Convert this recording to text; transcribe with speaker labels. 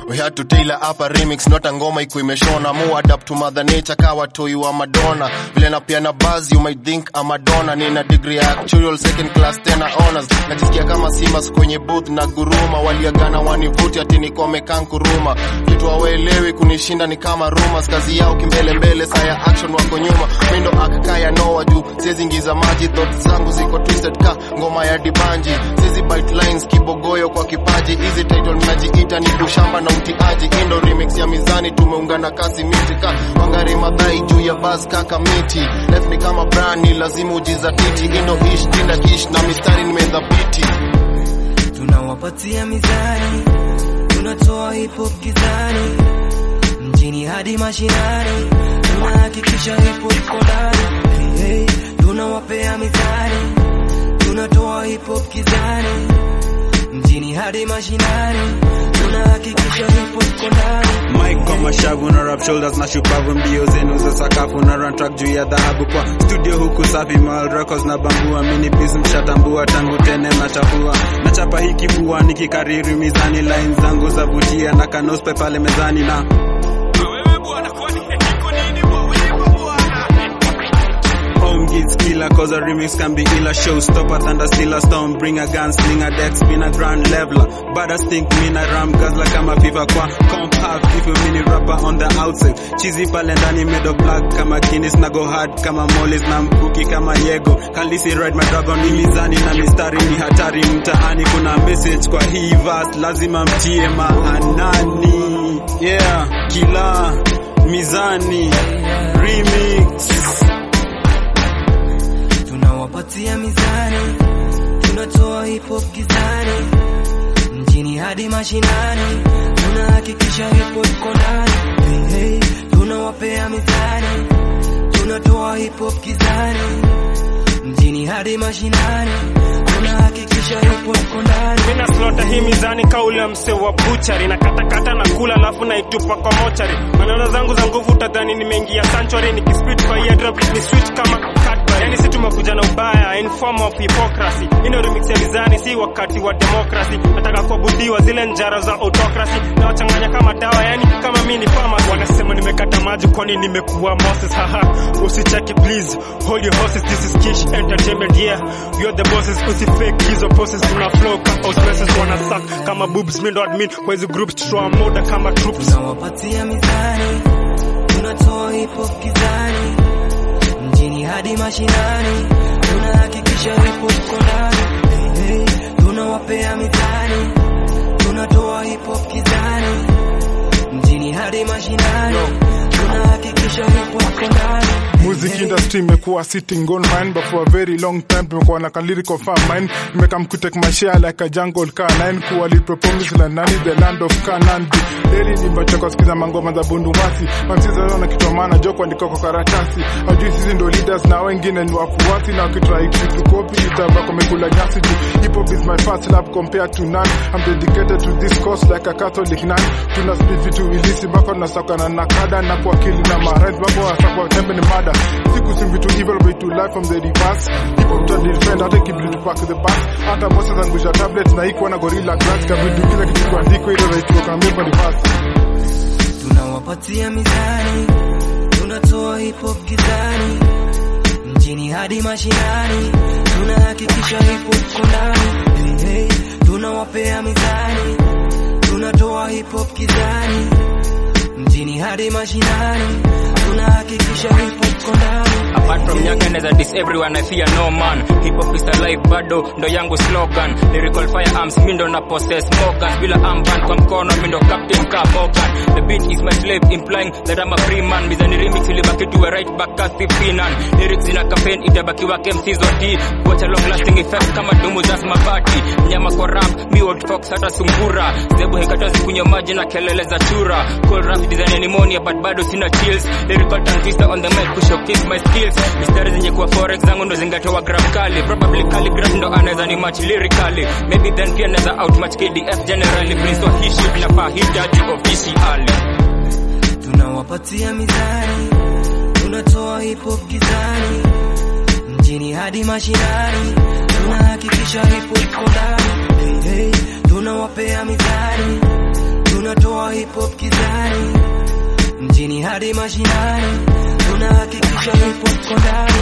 Speaker 1: we had to tailor up a remix not a ngoma iko imeshona mu adapt to mother nature kawa toi wa madonna vile na pia na buzz you might think I'm Madonna nina degree ya actual second class tena honors najisikia kama simas kwenye booth na guruma waliagana wanivuti ati niko mekankuruma kitu hawaelewi kunishinda ni kama rumors kazi yao kimbele mbele saa ya action wako nyuma mindo akakaya noa juu siwezi ingiza maji thoughts zangu ziko twisted ka ngoma ya dibanji siwezi bite lines kibogoyo kwa kipaji hizi title najiita ni kushamba na utiaji indo remix ya mizani tumeungana kasi miti ka wangari madhai juu ya bas kaka miti life ni kama brani lazima ujizatiti indo ish tinda kish na mistari nimedhabiti
Speaker 2: tunawapatia mizani, tunatoa hip hop gizani, mjini hadi mashinani, tunahakikisha hip hop iko ndani. Hey, hey, tunawapea mizani, tunatoa hip hop gizani, mjini hadi mashinani, tunahakikisha hip hop iko ndani.
Speaker 3: Mike kwa mashavu na rap shoulders na shupavu mbio zenu za sakafu na run track juu ya dhahabu kwa studio huku safi mal records na bambua mini piece mshatambua tangu tene na chafua na chapa hiki bua nikikariri mizani line zangu za vutia na kanospe pale mezani na Home gets killer cause a remix can be illa Showstopper, thunder still a storm Bring a gun, sling a deck, spin a grand leveler Bada stink, mean a ram, gazla kama FIFA kwa Comp half, if you mini rapper on the outside Cheesy pale ndani made of black Kama Guinness na go hard, kama Mollis na mkuki kama Yego Kalisi ride my dragon, ni mizani na mistari ni hatari Mtaani kuna message kwa hii verse, lazima mtie maanani Yeah, kila mizani remix
Speaker 2: tunawapatia mizani, tunatoa hip hop gizani, mjini hadi mashinani, tunahakikisha hip hop iko ndani. Hey, hey, tunawapea mizani, tunatoa hip hop gizani, mjini hadi mashinani, tunahakikisha hip hop iko ndani.
Speaker 4: Mina slota hii mizani kauli ya mse wa buchari na katakata na kula alafu naitupa kwa mochari. Maneno zangu za nguvu utadhani nimeingia sanctuary nikispit kwa eardrop ni sweet kama Cadbury. Yani si tumekuja na ubaya in form of hypocrisy. Ino remix ya mizani si wakati wa democracy. Nataka kuabudiwa zile njara za autocracy na wachanganya kama dawa yani kama mimi ni farmers. Wanasema nimekata maji kwani nimekuwa Moses haha. Usicheki please hold your horses this is Kish entertainment yeah. We are the bosses usifake hizo poses tuna flow kama osmosis wana suck kama boobs mimi ndo admin kwa hizo groups tutoa moda kama troops.
Speaker 2: tunawapatia mizani, tunatoa hip hop gizani, mjini hadi mashinani, tunahakikisha hip hop iko ndani. Hey, hey, tunawapea mizani, tunatoa hip hop gizani, mjini hadi mashinani, tunahakikisha hip hop iko ndani.
Speaker 5: Music industry imekuwa sitting on mine but for a very long time tumekuwa na lyrical farm mine nimekam to take my share like a jungle car nine kuwa lipo promise la nani the land of Canaan daily nimbacho kusikiza mangoma za bundumasi mamsiza na kitu maana joko andiko kwa karatasi hajui sisi ndo leaders na wengine ni wafuasi na wakitry kitu copy itabako mekula nyasi juu hip hop is my first love compared to none I'm dedicated to this cause like a Catholic nun tuna speed vitu ilisi bako na sakana na kada na kwa akili na marent bako wasakwa tembe ni mada siku si vitu evil but to life from the reverse hip hop to defend hata kibidi to pack the bus hata bossa zangusha tablet na iko na gorilla glass kabidu kila kitu kwa ndiko ile right kwa member reverse
Speaker 2: tunawapatia mizani, tunatoa hip hop gizani, mjini hadi mashinani, tunahakikisha hip hop iko ndani. Hey, hey, tunawapea mizani, tunatoa hip hop gizani, mjini hadi mashinani, tunahakikisha hip hop iko ndani.
Speaker 6: Apart from nyaga neza diss everyone I fear no man Hip hop is alive bado ndo yangu slogan Lyrical firearms mi ndo na possess Morgan Bila armband kwa mkono mi ndo captain ka Morgan The beat is my slave implying that I'm a free man Mizani remix ilibaki tuwe right back kasi finan Lyrics ina campaign itabaki wake MC zoti Kuacha long lasting effect kama dumu za mabati Mnyama kwa rap mi old fox hata sungura Zebu hekatazi kunywa maji na kelele za chura Cool rap design ya pneumonia but bado sina chills Lyrical transistor on the mic kushowcase my skills Mistari zenye kuwa forex zangu ndo zingatoa graph kali Probably calligraph ndo anaweza ni match lyrically Maybe then pia naweza outmatch KDF generally Prince wa hii shit nafaa hitaji officially
Speaker 2: tunawapatia mizani, tunatoa hip hop gizani, mjini hadi mashinani, tunahakikisha hip hop iko ndani. Hey, hey, tunawapea mizani, tunatoa hip hop kizani mjini hadi mashinani tunahakikisha hip hop kondani